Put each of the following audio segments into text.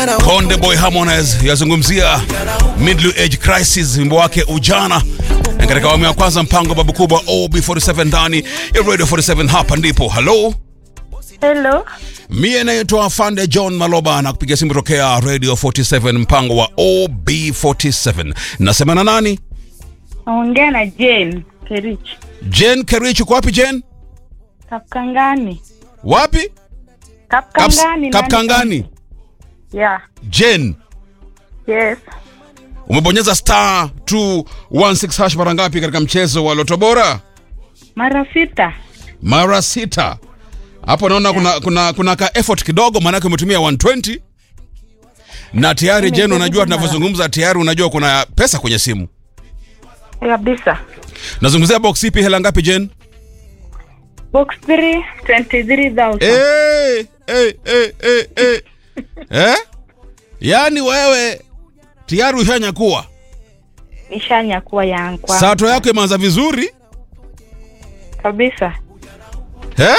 Konde Boy Harmonize yazungumzia middle age crisis, wimbo wake ujana katika awamu ya kwanza, mpango babu kubwa OB47 ndani ya Radio 47. Hapa ndipo halo, Hello. mie naitwa Afande John Maloba na kupiga simu tokea Radio 47, mpango wa OB47. Nasema na nani? Naongea na Jane Kerich. Jen Kerich, uko wapi Jen? Kapkangani. Wapi? Kaps- Kapkangani. nani- Kapkangani. Yeah. Jen, Yes. umebonyeza star 216 hash mara ngapi katika mchezo wa Loto Bora? Mara sita. mara sita. Hapo naona kuna, kuna, kuna ka effort kidogo, maanake umetumia 120 na tayari Jen, unajua tunavyozungumza tayari unajua kuna pesa kwenye simu. Kabisa. Nazungumzia box ipi? Hela ngapi Jen? Box 3 23,000. Eh, eh, eh, eh, eh. Eh? Yaani wewe tayari ushanyakua, Nishanya kuwa yangu. sato yako imeanza vizuri Kabisa. eh?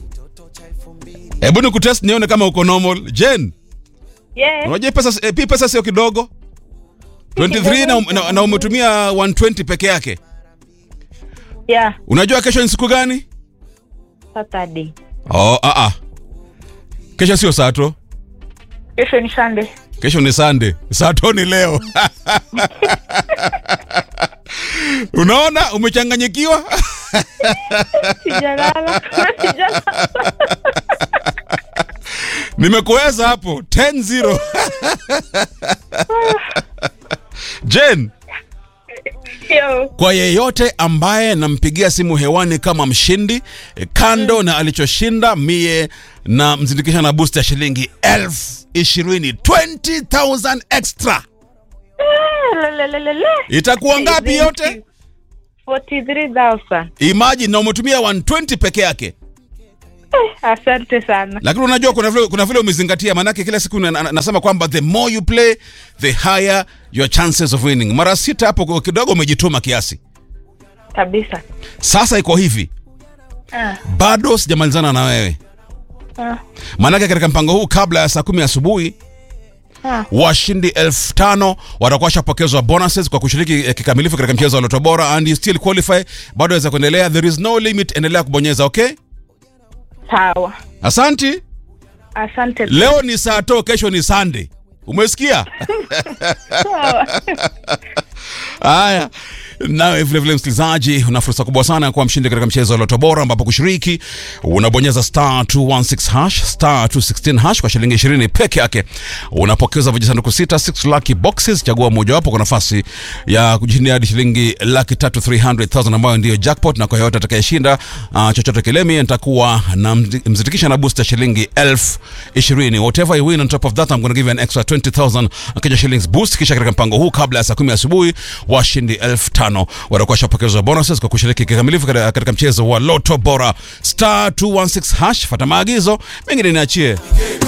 Hebu nikutest nione kama uko normal Jen. Yes. Unajua pesa eh, pi pesa sio kidogo 23 na, na, na umetumia 120 peke yake. Yeah. Unajua kesho ni siku gani? Saturday. Oh, ah ah. Kesho sio Sato. Kesho ni Sunday. Kesho ni Sunday. Sato ni leo. Unaona umechanganyikiwa? Sijalala. Sijalala. Nimekuweza hapo 10-0. Jen, Yo. kwa yeyote ambaye nampigia simu hewani kama mshindi eh, kando na alichoshinda mie na mzindikisha na boost ya shilingi elfu ishirini 20,000 extra Lelelelele. itakuwa ngapi yote 43,000. imagine na umetumia 120 peke yake Asante sana. lakini unajua kuna vile, kuna vile umezingatia maanake kila siku na, na, nasema kwamba the more you play the higher your chances of winning mara sita hapo kidogo umejituma kiasi Kabisa. sasa iko hivi Ah. bado sijamalizana na wewe Ah. maanake katika mpango huu kabla ya saa kumi asubuhi Ah. washindi elfu tano watakuwa washapokezwa bonuses kwa kushiriki eh, kikamilifu katika mchezo wa Loto Bora and you still qualify, bado waweza kuendelea. There is no limit, endelea kubonyeza. Okay, Sawa. asanti. Asante. Leo ni saa to, kesho ni Sunday. Umesikia? Sawa. Haya, nawe vile vile msikilizaji, una fursa kubwa sana ya kuwa mshindi katika mchezo wa Loto Bora, ambapo kushiriki unabonyeza star 216 hash star 216 hash kwa shilingi 20 peke yake, unapokeza vijisanduku sita 6 lucky boxes. Chagua mojawapo kwa nafasi ya kujishindia hadi shilingi laki tatu 300,000 ambayo ndiyo jackpot, na kwa yoyote atakayeshinda uh, chochote kile, mimi nitakuwa na mzi- mzitikisha na booster shilingi elfu ishirini. Whatever you win on top of that I'm going to give you an extra 20,000 Kenya shillings boost. Kisha katika mpango huu kabla ya saa kumi asubuhi washindi elfu tano watakuwa washapokezwa bonuses kwa kushiriki kikamilifu katika katika mchezo wa Loto Bora star 216 hash. Fata maagizo mengine niachie